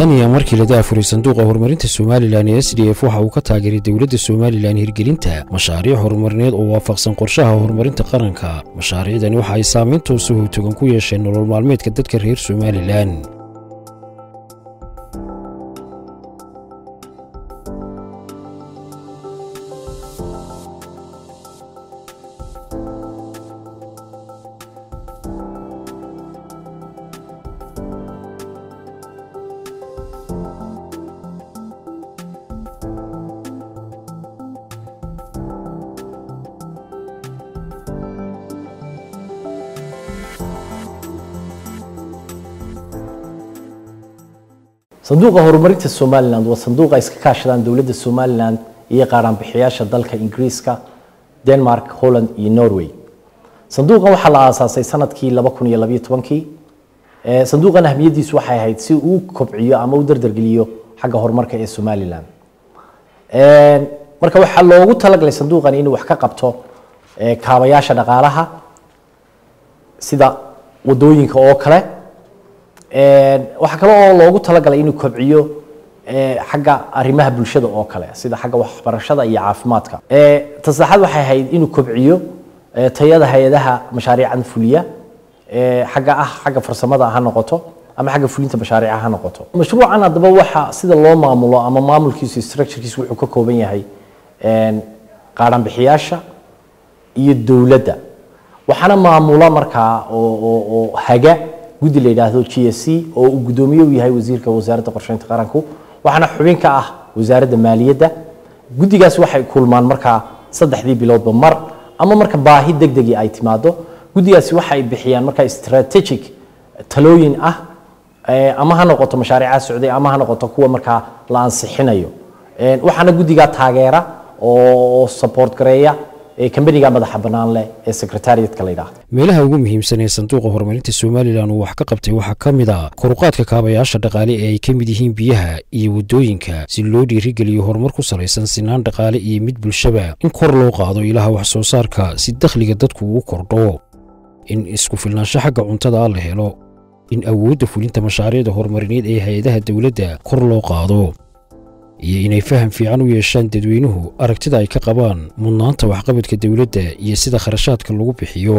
tan iyo markii la daafuray sanduuqa horumarinta somalilan ee s d f waxa uu ka taageeray dowladda somalilan hirgelinta mashaariic horumarineed oo waafaqsan qorshaha horumarinta qaranka mashaariicdani waxa ay saamayn toosa howtogan ku yeesheen nolol maalmeedka dadka reer somalilan sanduuqa horumarinta somalilan waa sanduuqa iska kaashadaan dowladda somalilan iyo qaaraanbixiyaasha dalka ingiriiska denmark holland iyo norway sanduuqan waxaa la aasaasay sanadkii laba kun iyo labayo tobankii sanduuqan ahmiyadiisu waxay ahayd si uu kobciyo ama u dardargeliyo xagga horumarka ee somalilan marka waxaa loogu talagalay sanduuqan inuu wax ka qabto kaabayaasha dhaqaalaha sida wadooyinka oo kale waxaa kale oo loogu talagalay inuu kobciyo xagga arrimaha bulshada oo kale sida xagga waxbarashada iyo caafimaadka tasaxaad waxay ahayd inuu kobciyo tayada hay-adaha mashaariican fuliya xagga ah xagga farsamada ha noqoto ama xagga fulinta mashaariica ha noqoto mashruucan haddaba waxa sida loo maamulo ama maamulkiisu structurekiisu wuxuu ka kooban yahay qaadhanbixiyaasha iyo dowladda waxaana maamula markaa oo haga guddi la yidhaahdo g s c oo uu guddoomiye u yahay wasiirka wasaaradda qorsheynta qaranku waxaana xubin ka ah wasaaradda maaliyadda guddigaas waxay kulmaan markaa saddexdii biloodba mar ama marka baahi deg degii ay timaado guddigaasi waxay bixiyaan markaa strategic talooyin ah ama ha noqoto mashaariica socday ama ha noqoto kuwa markaa la ansixinayo waxaana guddigaa taageera oo support gareeya kambaniga madaxa bannaan leh ee secretariatka la yidhaahdo meelaha ugu muhiimsan ee sanduuqa horumarinta somalilan uu wax ka qabtay waxaa ka mid a koruqaadka kaabayaasha dhaqaale ee ay ka mid yihiin biyaha iyo waddooyinka si loo dhiirigeliyo horumar ku salaysan sinaan dhaqaale iyo mid bulshaba in kor loo qaado ilaha wax soo saarka si dakhliga dadku uu kordho in isku filnaansho xagga cuntada la helo in awoodda fulinta mashaariicda horumarineed ee hay-adaha dowladda kor loo qaado iyo inay faham fiican u yeeshaan dadweynuhu aragtida ay ka qabaan mudnaanta waxqabadka dowladda iyo sida kharashaadka lagu bixiyo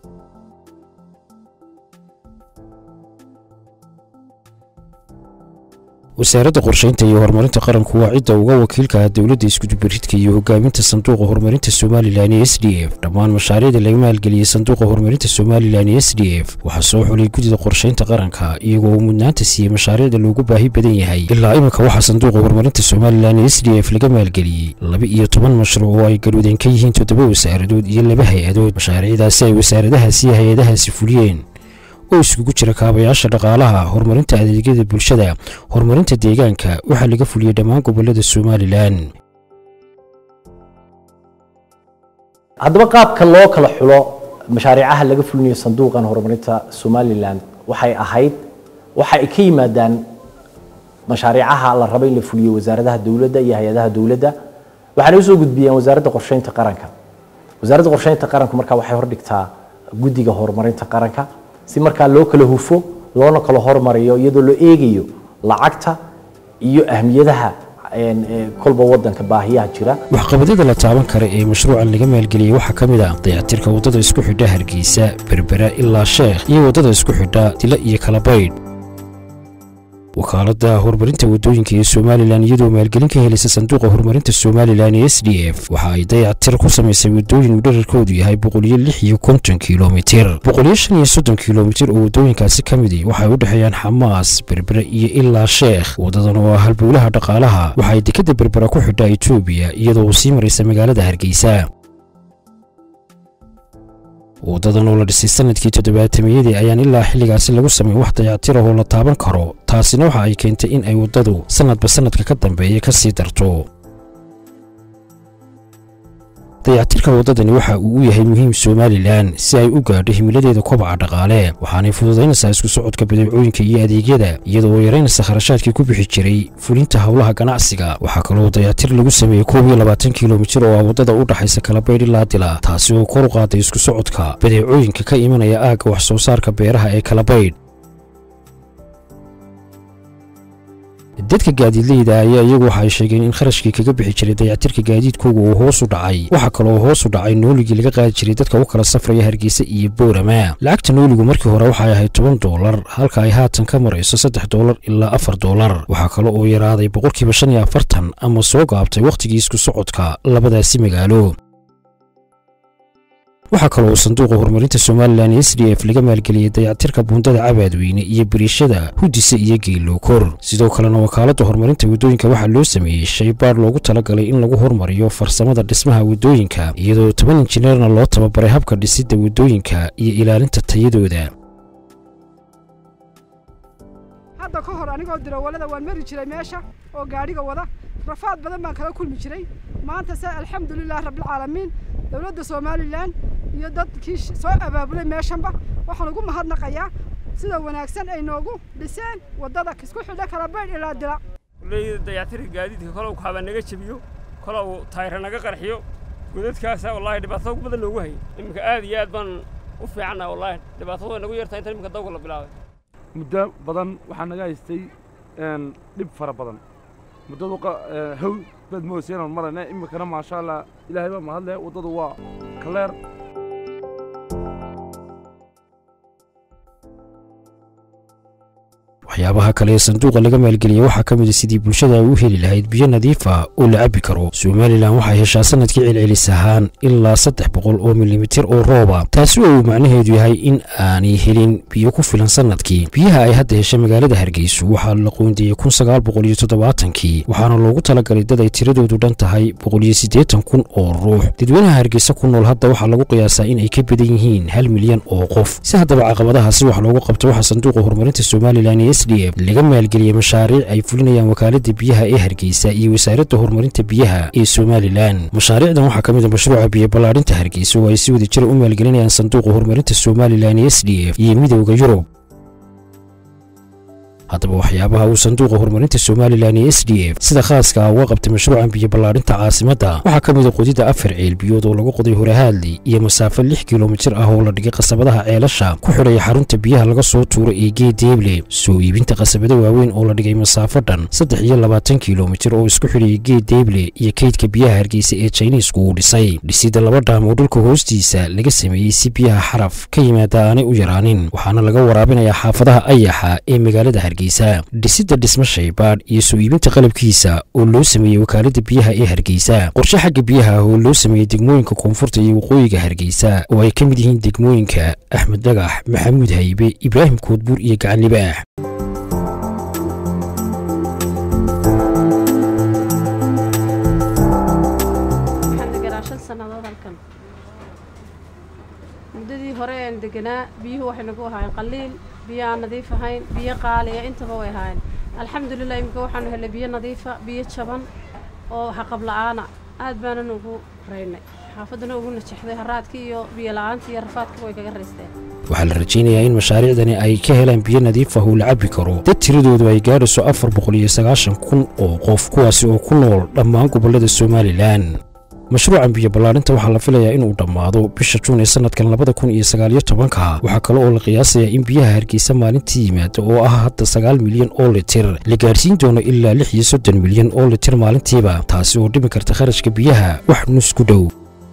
wasaaradda qorshaynta iyo horumarinta qaranku waa cidda uga wakiilka ah dowladda iskudubaridka iyo hogaaminta sanduuqa horumarinta somalilan ee s d f dhammaan mashaariicda laga maalgeliyey sanduuqa horumarinta somalilan ee s d f waxaa soo xulay guddida qorshaynta qaranka iyagoo uu mudnaanta siiyey mashaariicda loogu baahi badan yahay ilaa iminka waxaa sanduuqa horumarinta somalilan ee s d f laga maalgeliyey laba iyo toban mashruuc oo ay galwadeen ka yihiin toddoba wasaaradood iyo laba hay-adood mashaariicdaasi ay wasaaradahaasi iyo hay-adahaasi fuliyeen oo iskugu jira kaabayaasha dhaqaalaha horumarinta adeegyada bulshada horumarinta deegaanka waxaa laga fuliyey dhammaan gobollada somalilan haddaba qaabka loo kala xulo mashaariicaha laga fulinayo sanduuqan horumarinta somalilan waxay ahayd waxa ay ka yimaadaan mashaariicaha la rabo in la fuliyo wasaaradaha dowladda iyo hay-adaha dowladda waxaana usoo gudbiyeen wasaaradda qorsheynta qaranka wasaaradda qorsheynta qaranku markaa waxay hordhigtaa guddiga horumarinta qaranka si markaa loo kala hufo loona kala hormariyo iyadoo loo eegayo lacagta iyo ahmiyadaha kolba wadanka baahiyaha jira waxqabadyada la taaban kara ee mashruucan laga maalgeliyey waxaa ka mid ah dayactirka waddada isku xidha hargeysa berbera ilaa sheekh iyo waddada isku xidha dila iyo kalabaydh wakaaladda horumarinta waddooyinka ee somalilan iyadoo maalgelin ka helaysa sanduuqa horumarinta somalilan ee s d f waxa ay dayactir ku samaysay waddooyin uu dherarkoodu yahay boqoliyo lix iyo konton kilomitir boqoliyo shan iyo soddon kilomitir oo waddooyinkaasi ka midi waxay u dhexeeyaan xamaas berbere iyo ilaa sheekh waddadan oo ah halbowlaha dhaqaalaha waxa ay dekadda berbera ku xidhaa etoobiya iyadoo uu sii maraysa magaalada hargeysa waddadan oo la dhisay sanadkii toddobaatamiyadii ayaan ilaa xilligaasi lagu samayn wax dayactir ah oo la taaban karo taasina waxa ay keentay in ay waddadu sannadba sannadka ka dambeeya ka sii darto dayactirka waddadani waxa uu u yahay muhiim somalilan si ay u gaadho himiladeeda kobaca dhaqaale waxaanay fududaynaysaa isku socodka badeecooyinka iyo adeegyada iyadoo oo yaraynaysa kharashaadkii ku bixi jiray fulinta howlaha ganacsiga waxaa kaloo dayactir lagu sameeyey koob iyo labaatan kilomitir oo ah waddada u dhaxaysa kalabaydh ilaa dila taasi oo kor u qaaday isku socodka badeecooyinka ka imanaya aagga wax soo saarka beeraha ee kalabaydh dadka gaadiidleyda ayaa iyagu waxa ay sheegeen in kharashkii kaga bixi jiray dayactirka gaadiidkooga uu hoos u dhacay waxaa kaloo hoos u dhacay nooligii laga qaadi jiray dadka u kala safraya hargeysa iyo boorama lacagta nooligu markii hore waxay ahayd toban doolar halka ay haatan ka marayso saddex doolar ilaa afar doolar waxaa kale oo yaraaday boqolkiiba shan iyo afartan ama soo gaabtay wakhtigii isku socodka labadaasi magaalo waxaa kaloo sanduuqa horumarinta somalilan s d f laga maalgeliyey dayactirka buundada cabaadweyne iyo beriishada hudise iyo geelookor sidoo kalena wakaaladda horumarinta waddooyinka waxaa loo sameeyey shaybaadh loogu talagalay in lagu hormariyo farsamada dhismaha waddooyinka iyadoo toban injineerna loo tababaray habka dhisidda waddooyinka iyo ilaalinta tayadooda hadda ka hor anigoo dirawalada waan mari jiray meesha oo gaadhiga wada rafaad badan baan kala kulmi jiray maanta se alxamdulilah rabbilcaalamiin dowladda somalilan iyo dadkii soo abaabulay meeshanba waxaan ugu mahadnaqayaa sida wanaagsan ay noogu dhiseen waddada isku xidha kala baydh ilaa dila kulleyda dayactirka gaadiidka kolow kaaba naga jebiyo kolow taayra naga qarxiyo godadkaasa wallaahi dhibaatada ugu badan noogu hayay iminka aad iyo aad baan u fiicannaha wallaahi dhibaatadu way nagu yartahay intan iminka dawga la bilaabay muddo badan waxaa naga haystay dhib fara badan muddadu haw baad mooseenaan marayna iminkana maasha allah ilaahay baa mahad leh waddadu waa kaleer waxyaabaha kale ee sanduuqa laga maalgeliyey waxaa ka mid a sidii bulshada ay u heli lahayd biyo nadiif ah oo la cabbi karo somalilan waxay heshaa sanadkii celcelis ahaan ilaa saddex boqol oo milimitir oo rooba taasi oo uu macnaheedu yahay in aanay helin biyo ku filan sanadkii biyaha ay hadda hesha magaalada hargeyso waxaa la qoondiyey kun sagaal boqol iyo toddobaatankii waxaana loogu talagalay dad ay tiradoodu dhan tahay boqol iyo siddeetan kun oo ruux dadweynaha hargeysa ku nool hadda waxaa lagu qiyaasaa in ay ka badan yihiin hal milyan oo qof si haddaba caqabadahaasi wax loogu qabto waxaa sanduuqa horumarinta somalilan ee laga maalgeliyey mashaariic ay fulinayaan wakaaladda biyaha ee hargeysa iyo wasaaradda horumarinta biyaha ee somalilan mashaariicdan waxaa ka mid a mashruuca biyo ballaadhinta hargeysa oo ay si wada jira u maalgelinayaan sanduuqa horumarinta somalilan s d f iyo midowda yurub haddaba waxyaabaha uu sanduuqa horumarinta somalilan ee s d f sida khaaska ah uga qabtay mashruucan biyo ballaadhinta caasimadda waxaa ka mid a qodidda afar ceel biyood oo lagu qoday horahaadli iyo masaafo lix kilomitir ah oo la dhigay qasabadaha ceelasha ku xidhaya xarunta biyaha laga soo tuuro ee geedeeble soo iibinta qasabada waaweyn oo la dhigay masaafo dhan saddex iyo labaatan kilomitir oo isku xidhaya geedeeble iyo kaydka biyaha hargeysa ee jiniisku uu dhisay dhisidda laba dhaam oo dhulka hoostiisa laga sameeyey si biyaha xaraf ka yimaada aanay u yaraanin waxaana laga waraabinayaa xaafadaha ayaxa ee magaalada hargeysa dhisidda dhismo shaybaadh iyo soo iibinta qalabkiisa oo loo sameeyey wakaaladda biyaha ee hargeysa qorshe xagga biyaha ah oo loo sameeyey degmooyinka koonfurta iyo waqooyiga hargeysa oo ay ka mid yihiin degmooyinka axmed dhagax maxamuud haybe ibraahim koodbuur iyo gacan libaax muddadii hore een deganaa biyuhu waxay nagu ahaayeen qaliil biyo aan nadiif ahayn biyo qaaliya intaba way ahaayeen alxamdulilah iminka waxaanu helnay biyo nadiifa biyo jaban oo haqab la-aana aad baanan ugu raynay xaafaddana ugu najexday haraadkii iyo biyo la-aantii iyo rafaadkii way kaga raysteen waxaa la rajaynayaa in mashaariicdani ay ka helaan biyo nadiif ah oo la cabbi karo dad tiradoodu ay gaadhayso afar boqol iyo sagaashan kun oo qof kuwaasi oo ku nool dhammaan gobollada somalilan mashruucan biyo ballaadhinta waxaa la filayaa inuu dhammaado bisha juun ee sannadkan labada kun iyo sagaaliyo tobanka waxaa kale oo la qiyaasayaa in biyaha hargeysa maalintii yimaada oo ah hadda sagaal milyan oo litir la gaadhsiin doono ilaa lix iyo soddon milyan oo litir maalintiiba taasi oo dhimi karta kharashka biyaha wax nus ku dhow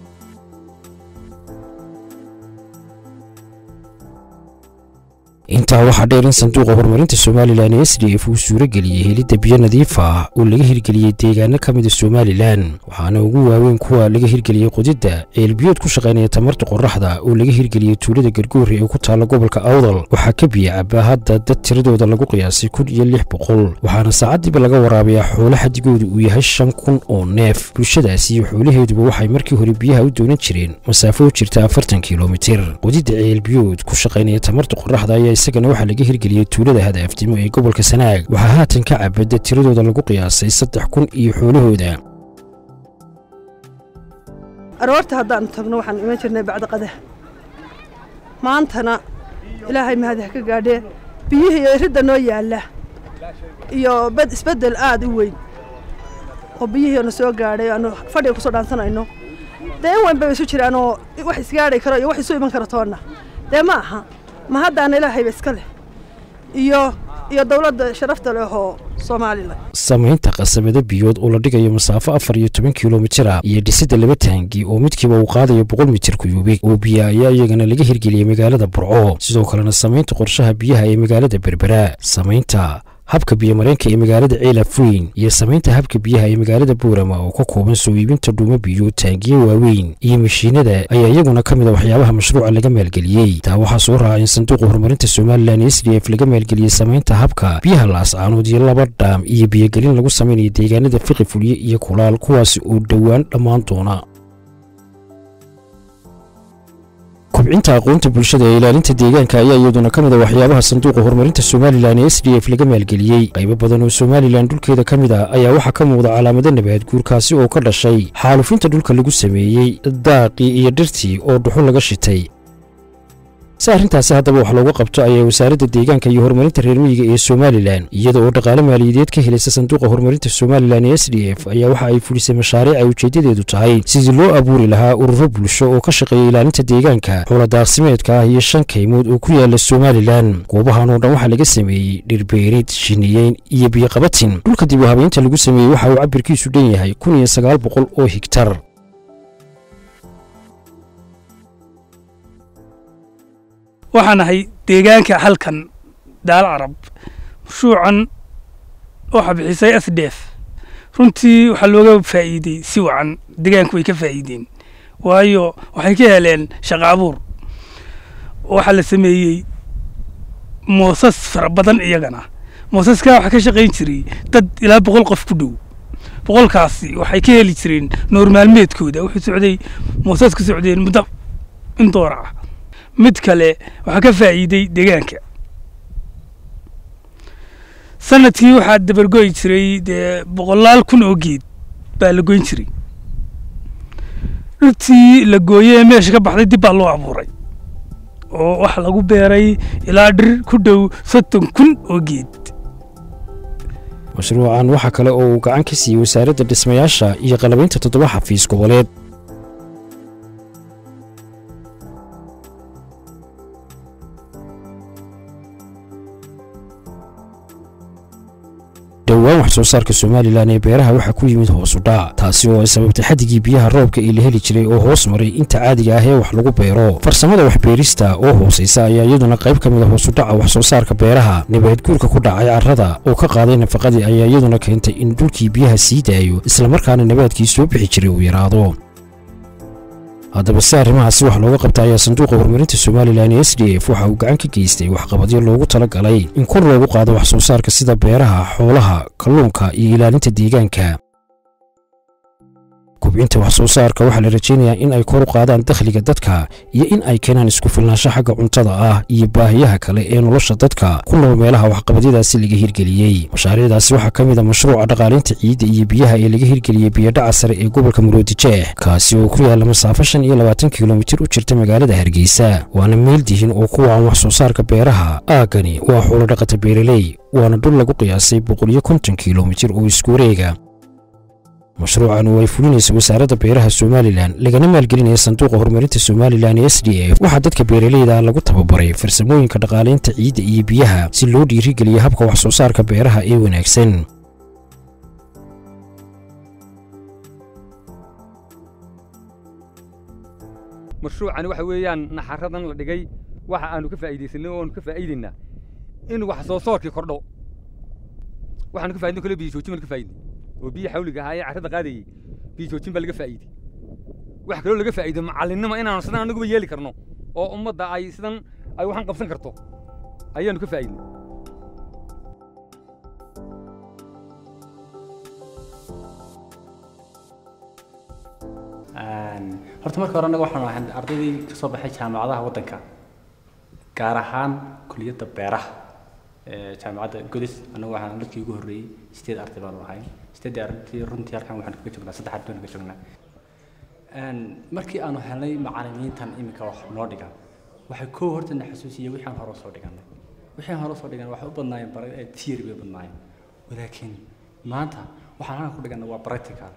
intaa waxaa dheer in sanduuqa horumarinta somalilan ee s d f uu suuro geliyey helidda biyo nadiif ah oo laga hirgeliyey deegaano ka mida somalilan waxaana ugu waaweyn kuwa laga hirgeliyey qodidda ceelbiyood ku shaqaynaya tamarta qoraxda oo laga hirgeliyey tuulada gargoori ee ku taalla gobolka awdal waxaa ka biyo cabaa hadda dad tiradooda lagu qiyaasay kun iyo lix boqol waxaana saacaddiiba laga waraabayaa xoolo xadigoodu uu yahay shan kun oo neef bulshadaasi iyo xoolaheeduba waxay markii hore biyaha u doonan jireen masaafo u jirta afartan kilomitir qodidda ceelbiyood ku shaqaynaya tamarta qoraxda ayaa isagana waxaa laga hirgeliyey tuulada hadaafdimo ee gobolka sanaag waxaa haatan ka cabada tiradooda lagu qiyaasay saddex kun iyo xoolahooda aroorta haddaannu tagno waxaan iman jirnay bacda qadah maantana ilaahay mahadih ka gaadhee biyihii iyo ridda noo yaalla iyo bed isbeddel aad u weyn oo biyihii na soo gaadhay aanu fadhiga kusoo dhaansanayno dee in weyn bay isu jiraanoo wax isgaadhay karo iyo wax isu iman karo toonna dee ma aha ma haddaana ilaahayba iska leh iyo iyo dowladda sharafta leh oo somalilan samaynta qasabado biyood oo la dhigayo masaafo afar iyo toban kilomitira iyo dhisidda laba taangi oo midkiiba uu qaadayo boqol mitir kuyuubig oo biya ayaa iyagana laga hirgeliyey magaalada burco sidoo kalena samaynta qorshaha biyaha ee magaalada berbera samaynta habka biyomareenka ee magaalada ceelafweyn iyo samaynta habka biyaha ee magaalada buurama oo ka kooban soo iibinta dhuumo biyo taangiyo waaweyn iyo mashiinada ayaa iyaguna ka mid a waxyaabaha mashruuca laga maalgeliyey taa waxaa soo raaca in sanduuqa horumarinta somalilan s d f laga maalgeliyey samaynta habka biyaha laascaanood iyo laba dhaam iyo biyogelin lagu samaynayo deegaanada fiqi fulye iyo kulaal kuwaasi oo dhowaan dhammaan doona kubcinta aqoonta bulshada ee ilaalinta deegaanka ayaa iyaduna ka mid a waxyaabaha sanduuqa horumarinta somalilan ee s d f laga maalgeliyey qaybo badan oo somalilan dhulkeeda ka mid ah ayaa waxaa ka muuqda calaamado nabaad guurkaasi oo ka dhashay xaalufinta dhulka lagu sameeyey daaqii iyo dhirtii oo dhuxul laga shitay si arrintaasi haddaba wax looga qabto ayaa wasaaradda deegaanka iyo horumarinta reer miyiga ee somalilan iyada oo dhaqaale maaliyadeed ka helaysa sanduuqa horumarinta somalilan ee s d f ayaa waxa ay fulisay mashaariic ay ujeeddadeedu tahay sidii loo abuuri lahaa ururo bulsho oo ka shaqeeya ilaalinta deegaanka xooladaaqsimeedka ah iyo shan kaymood oo ku yaala somalilan goobahan oo dhan waxaa laga sameeyey dhirbeerid shiniyeyn iyo biyoqabatin dhulka dib u habeynta lagu sameeyey waxa uu cabirkiisu dhan yahay kun iyo sagaal boqol oo higtar waxaan ahay deegaanka halkan daal carab mashruucan waxaa bixisay s d f runtii waxaa looga faa'iidey si wacan deegaanku way ka faa'iideen waayo waxay ka heleen shaqo abuur waxaa la sameeyey moosas fara badan iyagana moosaskaa waxaa ka shaqayn jiray dad ilaa boqol qof ku dhow boqolkaasi waxay ka heli jireen noor maalmeedkooda wuxuu socday moosas ka socdeen muddo in doora ah mid kale waxaa ka faa'iiday deegaanka sanadkii waxaa dabargoyi jiray dee boqolaal kun oo geed baa la goyn jiray dhirtii la gooyey ee meesha ka baxday dib baa loo abuuray oo waxa lagu beeray ilaa dhir ku dhow soddon kun oo geed mashruucan waxaa kale oo uu gacan ka siiyey wasaaradda dhismayaasha iyo qalabaynta toddoba xafiis goboleed dhowaan wax soo saarka somalilan ee beeraha waxaa ku yimid hoosu dhac taasi oo ay sababtay xaddigii biyaha roobka ee la heli jiray oo hoos maray inta caadiga ah ee wax lagu beero farsamada waxbeerista oo hoosaysa ayaa iyaduna qayb ka mid a hoosudhaca wax soo saarka beeraha nabaadguurka ku dhacay carrada oo ka qaaday nafaqadii ayaa iyaduna keentay in dhulkii biyaha sii daayo islamarkaana nabaadkii soo bixi jiray uu yaraado haddaba si arrimahaasi wax looga qabta ayaa sanduuqa horumarinta somalilan ee s d f waxa uu gacan ka geystay waxqabadyo loogu tala galay in kor loogu qaado wax soo saarka sida beeraha xoolaha kalluunka iyo ilaalinta deegaanka kubcinta wax soo saarka waxaa la rajaynayaa in ay kor u qaadaan dakhliga dadka iyo in ay keenaan isku filnaansho xagga cuntada ah iyo baahiyaha kale ee nolosha dadka ku nool meelaha waxqabadyadaasi laga hirgeliyey mashaariicdaasi waxaa ka mid a mashruuca dhaqaalaynta ciidda iyo biyaha ee laga hirgeliyey biyodhaca sare ee gobolka muroodijeex kaasi oo ku yaalla masaafo shan iyo labaatan kilomitir u jirta magaalada hargeysa waana meel dihin oo ku wacan wax soo saarka beeraha aaggani waa xoolo dhaqata beeraley waana dhul lagu qiyaasay boqol iyo konton kilomitir oo isku wareega mashruucan oo ay fulinaysa wasaaradda beeraha somalilan lagana maalgelinaya sanduuqa horumarinta somalilan ee s d f waxaa dadka beeraleyda lagu tababaray farsamooyinka dhaqaalaynta ciidda iyo biyaha si loo dhiirigeliyo habka wax soo saarka beeraha ee wanaagsan mashruucani waxa weeyaan naxaradan la dhigay waxa aanu ka faa'iidaysanay oo aanu ka faa'iidaynaa in wax soo saarkii kordho waxaanu ka faa'iidin kale biyo joojin baan ka faa'iidnay oo biyo xawliga ahaa ee carrada qaadayey biyo joojin baa laga faa'iiday wax kaloo laga faa'iido macallinnimo inaanu sidan anaguba yeeli karno oo ummadda ay sidan ay waxaan qabsan karto ayaanu ka faa'iidnay horta marka hore anaga waxaan ahay ardaydii ka soo baxay jaamacadaha waddanka gaar ahaan kuliyadda beeraha ee jaamacadda godis anagu waxaan dadkii ugu horreeyey sideed arday baanu ahay sideedii ardaydii runtii halkan waxaan kaga joognaa saddex arday baan kaga joognaa markii aanu helnay macallimiintan iminka wax noo dhigan waxay koo horta na xasuusiyey wixii aan hore usoo dhiganay wixii aan hore usoo dhiganay waxay u badnaayeen bara theory bay u badnaayeen walaakiin maanta waxaan halkan ku dhiganay waa practical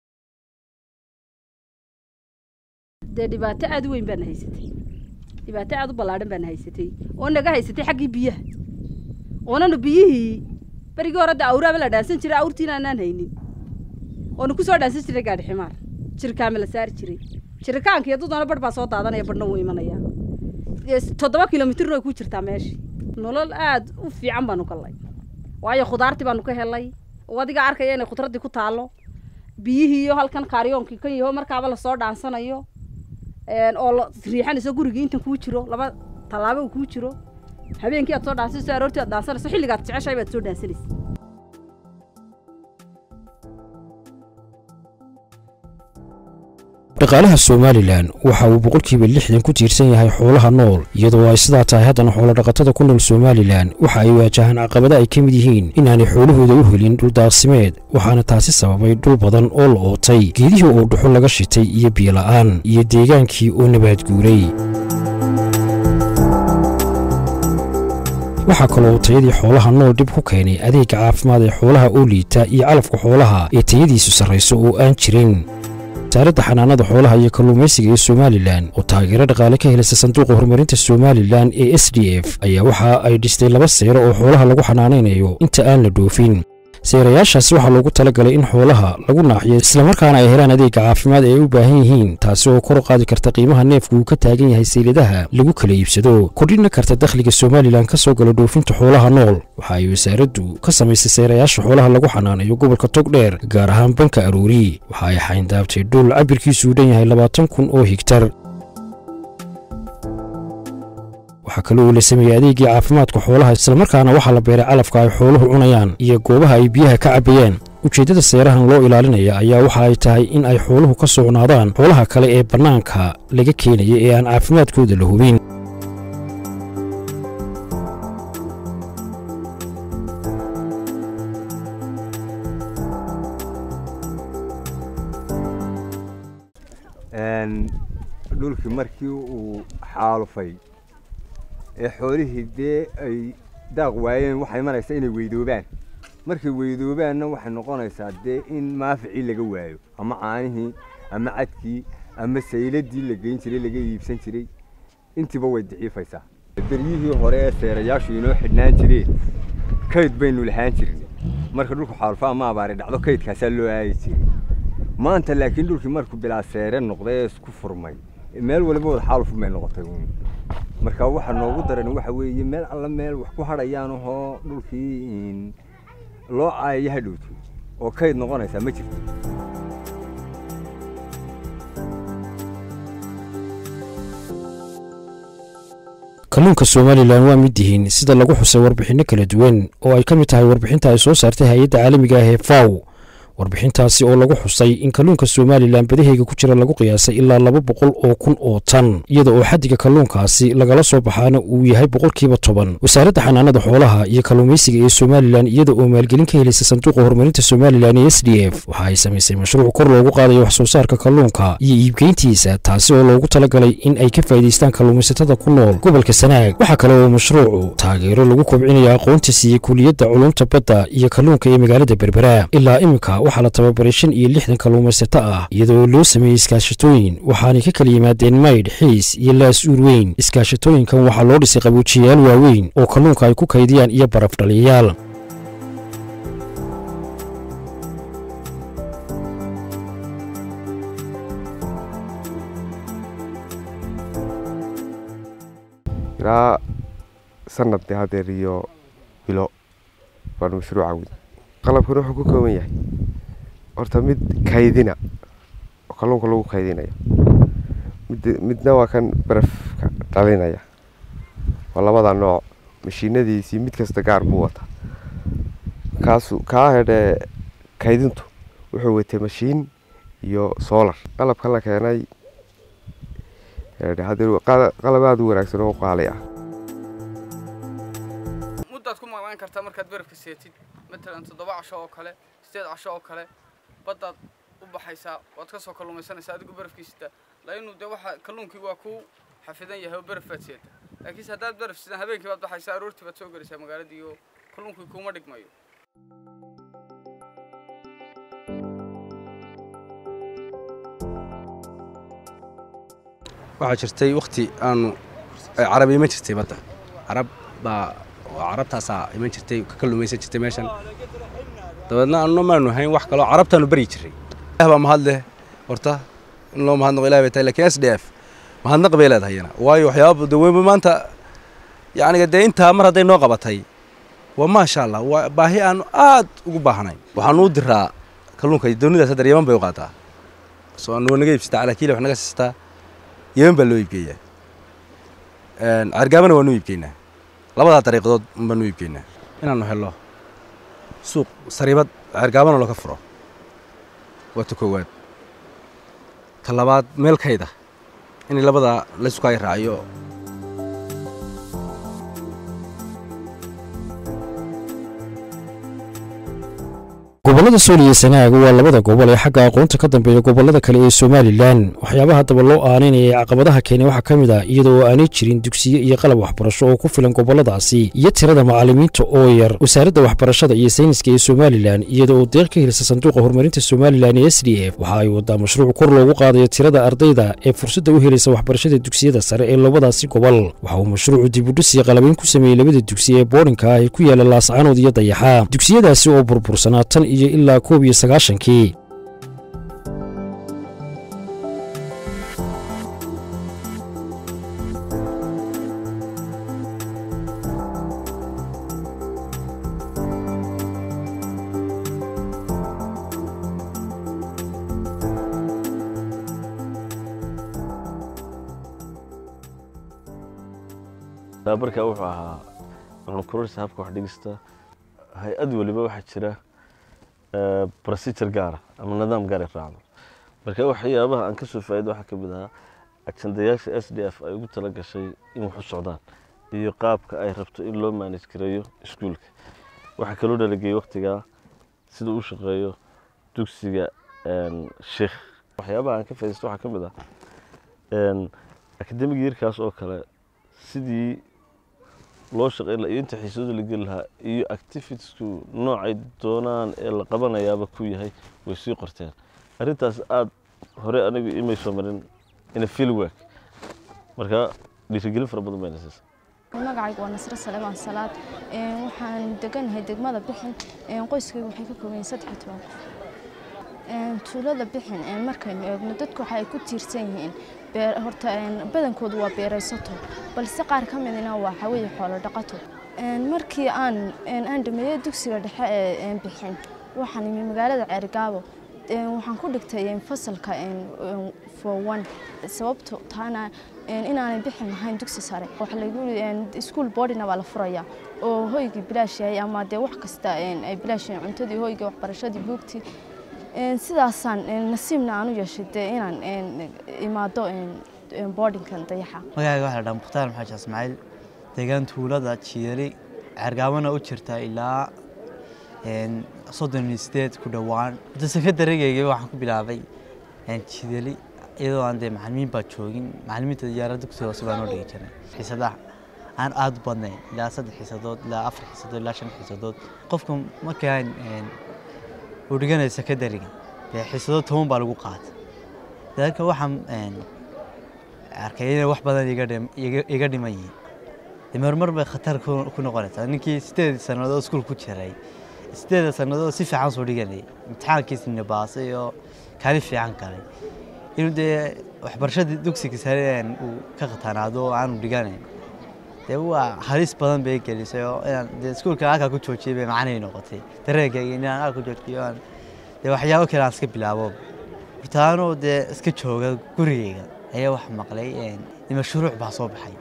dee dhibaato aad u weyn baana haysatay dhibaato aad u ballaadhan baana haysatay oo naga haysatay xaggii biyaha oonanu biyihii berigii hore de awraaba la dhaansan jiray awrtiina aanaan haynin oonu ku soo dhaansan jiray gaadhi ximaar jirkaama la saari jiray jirikaanka iyo dudana barh baa soo daadanaya barhna wuu imanaya toddoba kilomitirna way ku jirtaa meeshii nolol aad u fiican baanu gallay waayo khudaartii baanu ka helay oo adiga arkaya inay khudraddii ku taallo biyihii iyo halkan kaariyoonkii kan yaho markaaba lasoo dhaansanayo oo riixanayso gurigii intan kuu jiro laba tallaabo uu kuu jiro habeenkii aad soo dhaansanayso aroortii aad dhaansanayso xilligaad jeceshahay baad soo dhaansanaysa dhaqaalaha somalilan waxa uu boqolkiiba lixdan ku tiirsan yahay xoolaha nool iyadoo ay sidaa tahay haddana xoolodhaqatada ku nool somalilan waxa ay waajahaan caqabada ay ka mid yihiin inaanay xoolahooda u helin dhuldaaqsimeed waxaana taasi sababay dhul badan oo la ootay geedihii oo dhuxo laga shitay iyo biyola'aan iyo deegaankii oo nabaadguuray waxaa kaloo tayadii xoolaha nool dhib ku keenay adeegga caafimaad ee xoolaha oo liita iyo calafka xoolaha ee tayadiisu sarrayso oo aan jirin wasaaradda xanaanada xoolaha iyo kalluumaysiga ee somalilan oo taageero dhaqaale ka helaysa sanduuqa horumarinta somalilan ee s d f ayaa waxa ay dhistay laba seero oo xoolaha lagu xanaanaynayo inta aan la dhoofin seerayaashaasi waxaa loogu talagalay in xoolaha lagu naaxiyo islamarkaana ay helaan adeegga caafimaad ee ay u baahan yihiin taasi oo kor u qaadi karta qiimaha neefku uu ka taagan yahay sayladaha lagu kala iibsado kordhina karta dakhliga somalilan ka soo gala dhoofinta xoolaha nool waxa ay wasaaraddu ka samaysay seerayaasha xoolaha lagu xanaanayo gobolka togdheer gaar ahaan banka aroori waxa ay xayndaabtay dhul cabirkiisu u dhan yahay labaatan kun oo higtar waxaa kale oo la sameeyey adeegii caafimaadka xoolaha islamarkaana waxaa la beeray calafka ay xooluhu cunayaan iyo goobaha ay biyaha ka cabbayaan ujeeddada seerahan loo ilaalinaya ayaa waxa ay tahay in ay xooluhu ka socnaadaan xoolaha kale ee bannaanka laga keenaya ee aan caafimaadkooda la hubin dhulkii markii uu xaalufay ee xoolihii dee ay daaq waayeen waxay imanaysaa inay weydoobaan markay weydoobaanna waxay noqonaysaa dee in maaficii laga waayo ama caanihii ama cadkii ama sayladii la geyn jiray laga iibsan jiray intiiba way daciifaysaa beryihii hore ee seerayaashu inoo xidhnaan jireen kayd baynu lahaan jirnay marka dhulku xaalufo ama abaari dhacdo kaydkaasaa loo aadi jiray maanta laakiin dhulkii markuu bilaa seere noqday ee isku furmay meel waliba wada xaalufun bay noqotay marka waxa noogu daran waxa weeye meel alla meel wax ku hadhayaan ahoo dhulkii loo caayaya hadhowto oo kayd noqonaysaa ma jirto kalluunka somalilan waa mid yihiin sida lagu xusay warbixinno kala duwan oo ay ka mid tahay warbixinta ay soo saartay hay-adda caalamiga ah ee faw warbixintaasi oo lagu xusay in kalluunka somalilan badaheyga ku jira lagu qiyaasay ilaa laba boqol oo kun oo tan iyada oo xaddiga kalluunkaasi lagala soo baxaana uu yahay boqolkiiba toban wasaaradda xanaanada xoolaha iyo kalluumaysiga ee somalilan iyada oo maalgelin ka helaysa sanduuqa horumarinta somalilan ee s d f waxa ay samaysay mashruuc kor loogu qaadayo wax soo saarka kalluunka iyo iibgeyntiisa taasi oo loogu talagalay in ay ka faa'iidaystaan kalluumaysatada ku nool gobolka sanaag waxaa kale oo mashruucu taageero lagu kobcinaya aqoonta siiyey kuliyadda culumta badda iyo kalluunka ee magaalada berbera ilaa iminka waxaa la tababaray shan iyo lixdan kalluumaysato ah iyadoo loo sameeyey iskaashatooyin waxaanay ka kala yimaadeen maydh xiis iyo laas uur weyn iskaashatooyinkan waxaa loo dhisay qabuujiyayaal waaweyn oo kalluunka ay ku kaydiyaan iyo baraf dhaliyayaal ilaa sanadii hadeer iyo bilo baanu mashruuca wadi qalabkan wuxuu ku kooban yahay horta mid kaydina oo kalluunka lagu kaydinayo mid midna waa kan barafka dhalinaya waa labada nooc mashiinadiisii mid kasta gaar buu wataa kaasu kaa hedhe kaydintu wuxuu watay mashiin iyo solar qalabka la keenay qalab aada u wanaagsan oo qaali ah muddaad ku maqnaan kartaa markaad barafka seetid matalan toddoba casho oo kale sideed casho oo kale baddaad u baxaysaa waad ka soo kalluumaysanaysaa adigu barafkiisita lainu dee waxa kalluunkii waa kuu xafidan yahay oo baraf baad seeta laakiinse haddaad baraf sidan habeenkii baad baxaysaa aroortii baad soo gelaysaa magaaladii oo kalluunkii kuuma dhigmayo waxaa jirtay wakti aanu carabi ma jirtay badda carab baa oo carabtaasaa iman jirtay ka kalluumaysan jirtay meeshan dabeedna anno maanu hayn wax kaloo carabtaanu baryi jiray ilah baa mahad leh horta in loo mahadnaqo ilahi bay tahay lakiin s d f mahadnaq bay leedahay iyana waayo waxyaaba de weyba maanta yacniga dee intaa mar hadday noo qabatay waa maasha allah waa baahi aanu aad ugu baahnayn waxaanu u diraa kalluunka doonidaas hadda yeman bay u qaataa soo anu naga iibsataa calaakiila wax naga siistaa yeman baa loo iibgeeyaa cergaabana waanu iibgeynaa labadaa dariiqadood baanu iibgeynaa inaanu helo suuq sariibad cergaabana looga furo waa ta koowaad ta labaad meel kayda in labadaa laysku ay raaciyo gobollada sool iyo sanaaga waa labada gobol ee xagga aqoonta ka dambeeya gobollada kale ee somalilan waxyaabaha haddaba loo aanaynaya ee caqabadaha keenay waxaa ka mid ah iyada oo aanay jirin dugsiyo iyo qalab waxbarasho oo ku filan gobolladaasi iyo tirada macallimiinta oo yar wasaaradda waxbarashada iyo sayniska ee somalilan iyada oo deeq ka helisa sanduuqa horumarinta somalilan ee s d f waxa ay wadaa mashruuc kor loogu qaadayo tirada ardayda ee fursadda u helaysa waxbarashada dugsiyada sare ee labadaasi gobol waxa uu mashruucu dibudhis iyo qalabayn ku sameeyey labada dugsi ee boodhinka ah ee ku yaala laascaanood iyo dayaxa dugsiyadaasi oo burbursanaa tan iyo ilaa koob iyo sagaashankii tababarka wuxuu ahaa aqoon-kororsi habka wax dhigista hay-ad waliba waxaa jira procedure gaara ama nidaam gaar ay raacdo marka waxyaabaha aan ka soo faa'ido waxaa ka mid ahaa ajandayaasha s d f ay ugu tala gashay in wax u socdaan iyo qaabka ay rabto in loo manage gareeyo iskuulka waxaa kaloo dhalageeyey waqtigaa sida uu shaqeeyo dugsiga sheikh waxyaabaha aan ka faa'iidaysto waxaa ka mid ah akademiga yarkaas oo kale sidii loo shaqeyn lahaa iyo inta xiisadu la geli lahaa iyo activitiesku noocay doonaan ee la qabanayaaba ku yahay way sii qorteen arrintaas aada hore anigu imay soo marin ina field work marka dhiirigelin fara badan bayna siisa magacaygu waa nasre saleebaan salaad waxaan deganahay degmada bixin qoyskayga waxay ka kooban yihiin saddex iyo toban qof tuulada bixin markaynu eegno dadku waxa ay ku tiirsan yihiin horta badankoodu waa beeraysato balse qaar ka midna waa xaweye xoolo dhaqato markii aan aan dhameeyey dugsiga dhexe ee bixin waxaan imi magaalada ceerigaabo waxaan ku dhigtay fasalka fowan sababto taana inaanay bixin lahayn dugsi sare waxa lagu iskuul boardina waa la furaya oo hoygii bilaash yahay ama dee wax kasta ay bilaash yahay cuntadii hoygii waxbarashadii buugtii sidaasaan nasiibna aan u yeeshay dee inaan imaado boardinkan dayaxa magacayga waxaa la dhaha mukhtaar maxamed ismaaciil deegaan tuulada jiiri cergaabana u jirta ilaa soddon iyo sideed ku dhowaan hadda sekandarigayga waxaan ku bilaabay jideli iyadoo aan dee macalimiin baa joogin macalimiinta diyaarada dugsiga hoose baa noo dhigi jiray xiisadaha aan aada u badnayn ilaa saddex xiisadood ilaa afar xiisadood ilaa shan xiisadood qofka markaan uu dhiganaya sekondariga dee xiisado toban baa lagu qaata dadka waxaan arkay inay wax badan iga dhiman yihiin dee marmar bay khatar ku noqonaysaa ninkii sideed sannadood iskuul ku jiray sideeda sannadood si fiican soo dhiganayay imtixaankiisina baasay oo kaalin fiican galay inuu dee waxbarashadii dugsiga sare uu ka khatanaado oo aanu dhiganayn dee waa halis badan bay gelisay oo inaan dee iskuulka halkaa ku joojiyay bay macnay noqotay dareenkayga inaan halkaa ku joojiyo aan dee waxyaabo kale aan iska bilaabo hortaanoo dee iska jooga gurigayga ayaa wax maqlay mashruuc baa soo baxay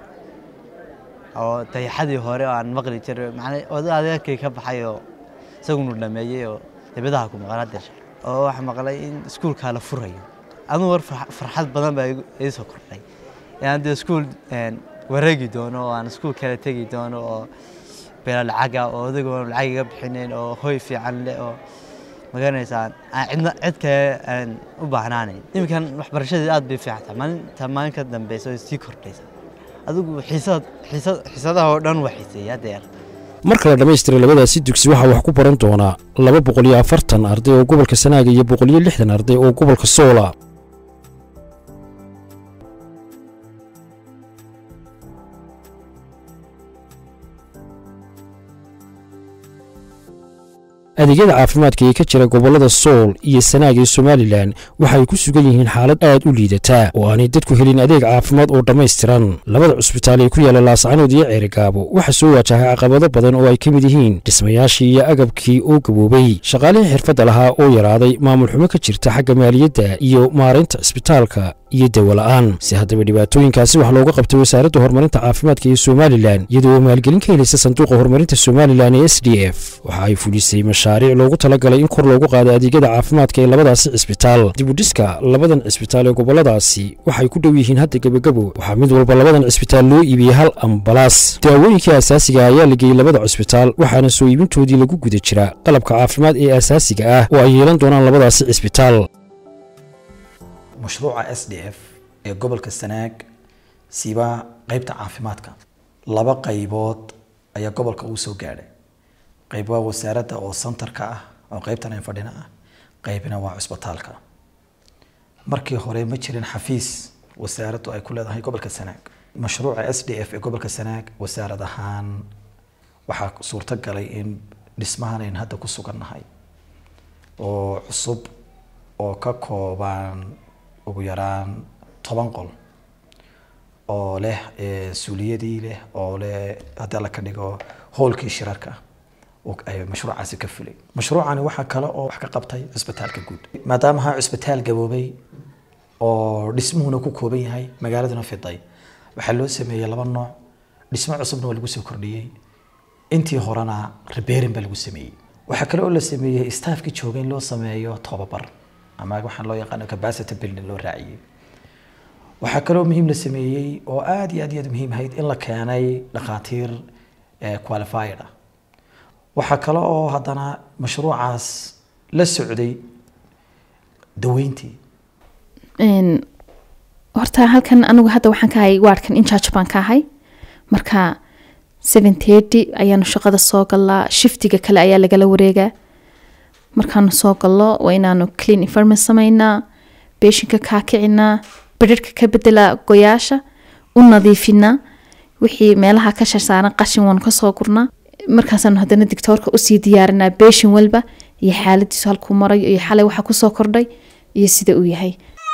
oo dayaxadii hore oo aan maqli jiray macnaa oday adeerkay ka baxay oo isagunu dhameeyey oo dibadaha ku maqan hadda oo wax maqlay in iskuulkaa la furayo aduu war farxad badan baa ii soo kordhay inaan dee iskuul wareegi doono oo aan iskuul kale tegi doono oo beela lacaga oo odagoon lacag iga bixinayn oo hoy fiican leh oo magaraneysaan aan cidna cid kale aan u baahnaanayn iminkan waxbarashadii aad bay fiican tahay maalinta maalin ka dambeysa oo sii kordhaysa adigu xiisad xiisad xiisadaha oo dhan waa xiiseeya deer marka la dhammaystiray labadaasi dugsi waxaa wax ku baran doonaa laba boqol iyo afartan arday oo gobolka sanaaga iyo boqol iyo lixdan arday oo gobolka soola adeegyada caafimaadka ee ka jira gobollada sool iyo sanaag ee somalilan waxa ay ku sugan yihiin xaalad aad u liidata oo aanay dadku helin adeeg caafimaad oo dhammaystiran labada cusbitaal ee ku yaalla laascanood iyo ceerigaabo waxaa soo waajahay caqabado badan oo ay ka mid yihiin dhismayaashii iyo agabkii oo gaboobay shaqaalihii xirfadda lahaa oo yaraaday maamul xumo ka jirta xagga maaliyadda iyo maaraynta cisbitaalka iyo dawola-aan si haddaba dhibaatooyinkaasi wax looga qabtay wasaaradda horumarinta caafimaadka ee somalilan iyadoo oo maalgelin ka helaysa sanduuqa horumarinta somalilan ee s d f waxa ay fulisay mashaariic loogu talagalay in kor loogu qaado adeegyada caafimaadka ee labadaasi cisbitaal dibudhiska labadan cisbitaal ee gobolladaasi waxay ku dhow yihiin hadda gebagabo waxaa mid walba labadan cisbitaal loo iibiyey hal ambalaas daawooyinkii asaasiga ayaa la geeyey labada cisbitaal waxaana soo iibintoodii lagu guda jira qalabka caafimaad ee asaasiga ah oo ay yeelan doonaan labadaasi cisbitaal mashruuca s d f ee gobolka sanaag siba qeybta caafimaadka laba qaybood ayaa gobolka uu soo gaadhay qayb waa wasaaradda oo santarka ah oo qeybtan aan fadhina ah qaybna waa cusbitaalka markii hore ma jirin xafiis wasaaraddu ay ku leedahay gobolka sanaag mashruuca s d f ee gobolka sanaag wasaarad ahaan waxaa suurto galay in dhismahan ayn hadda ku sugannahay oo cusub oo ka kooban ugu yaraan toban qol oo leh suuliyadii leh oo leh haddii alla ka dhigo hoolkii shirarka ay mashruucaasi ka fulay mashruucani waxaa kale oo wax ka qabtay cusbitaalka guud maadaama ha cusbitaal gaboobay oo dhismuhuna ku kooban yahay magaaladuna fiday waxaa loo sameeyey laba nooc dhismo cusubna waa lagu soo kordhiyey intii horena rebeerin baa lagu sameeyey waxaa kale oo la sameeyey staafkii joogay in loo sameeyo tobabar ama waxaan loo yaqaano capacity building loo raaciyey waxaa kaloo muhiim la sameeyey oo aad iyo aad iyo aad muhiim ahayd in la keenay dhakhaatiir qualified ah waxaa kale oo haddana mashruucaas la socday daweyntii horta halkan anigu hadda waxaan ka ahay waardkan incharge baan ka ahay marka seven thirty ayaanu shaqada soo galaa shiftiga kale ayaa lagala wareegaa markaanu soo gallo waa inaanu clean environment sameynaa beeshinka kaa kicinaa bedharhka ka bedelaa goyaasha u nadiifinaa wixii meelaha ka sharsaaran qashin waanu kasoo gurnaa markaasaanu haddana dictoorka usii diyaarinaa beeshin walba iyo xaaladiisu halkuu marayo iyo xalay waxa kusoo kordhay iyo sida uu yahay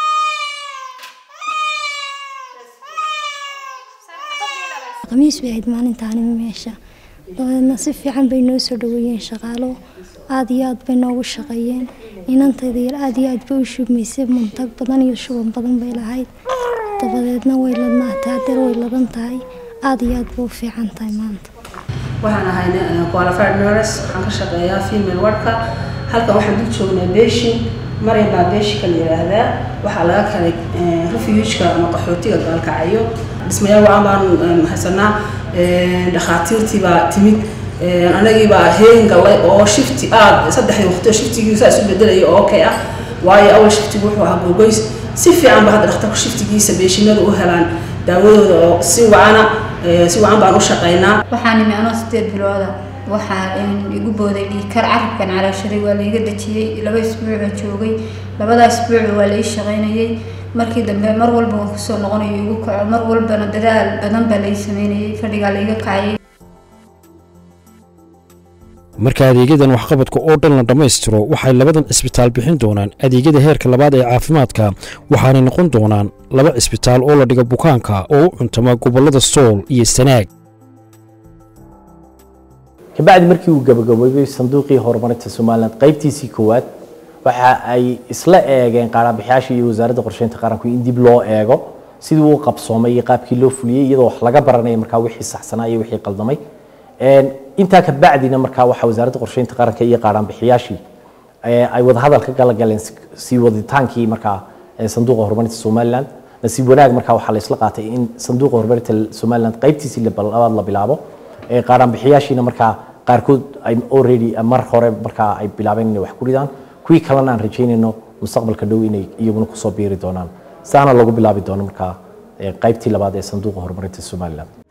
khamiis bay ahayd maalintaanima meesha dabadeedna si fiican bay noo soo dhaweeyeen shaqaalo aada iyo aad bay noogu shaqeeyeen inantayda yar aada iyo aad bay u shubmaysay muntag badan iyo shuban badan bay lahayd dabadeedna way ladnaatay hadeer way ladan tahay aada iyo aad bay u fiican tahay maanta waxaan ahay qualified nurse waxaan ka shaqeeyaa female wardka halkan waxaan dul joognaa beeshin maray baa beeshinka la yidhaahdaa waxaa laga kalay refugeka ama qaxootiga gaalkacayo dhismayaal wacan baan haysanaa dhakhaatiirtii baa timid anagii baa heegan gallay oo shifti aad saddexdii waqti oo shiftigii saa isu bedelaya oo okay ah waayo awal shiftigu wuxuu ahaa googoys si fiican ba hadda dhakhtarku shiftigiisa beeshinada u helaan daawadooda oo si wacana si wacan baan u shaqaynaa waxaan imi anoo sideed bilooda waxaa igu booday dhiikar carabkan calaashaday waa laiga dejiyey laba isbuuc baan joogay labadaa isbuuc waa lai shaqaynayay markii dambe mar walba waan kusoo noqonayo igu kaco mar walbana dadaal badan baa lai sameynayay fadhigaa laiga kacayay marka adeegyadan waxqabadka oo dhan la dhammaystiro waxay labadan cisbitaal bixin doonaan adeegyada heerka labaad ee caafimaadka waxaanay noqon doonaan laba cisbitaal oo la dhiga bukaanka oo u cuntama gobollada sool iyo sanaag kabacdi markii uu gabagaboobay sanduuqii horumarinta somalilan qaybtiisii koowaad waxa ay isla eegeen qaaraanbixiyaasha iyo wasaaradda qorsheynta qaranku in dib loo eego sidii uu qabsoomay iyo qaabkii loo fuliyey iyadoo wax laga baranaya markaa wixii saxsanaa iyo wixii qaldamay intaa ka bacdina markaa waxaa wasaaradda qorsheynta qaranka iyo qaaraanbixiyaashii ay wadahadal ka gala galeen sii waditaankii markaa sanduuqa horumarinta somaliland nasiib wanaag markaa waxaa la isla qaatay in sanduuqa horumarinta somaliland qaybtiisii labaad la bilaabo qaaraanbixiyaashiina markaa qaarkood ay already mar hore markaa ay bilaabeen inay wax ku ridaan kuwii kalena aan rajaynayno mustaqbalka dhow inay iyaguna kusoo biiri doonaan saana lagu bilaabi doono markaa qaybtii labaad ee sanduuqa horumarinta somaliland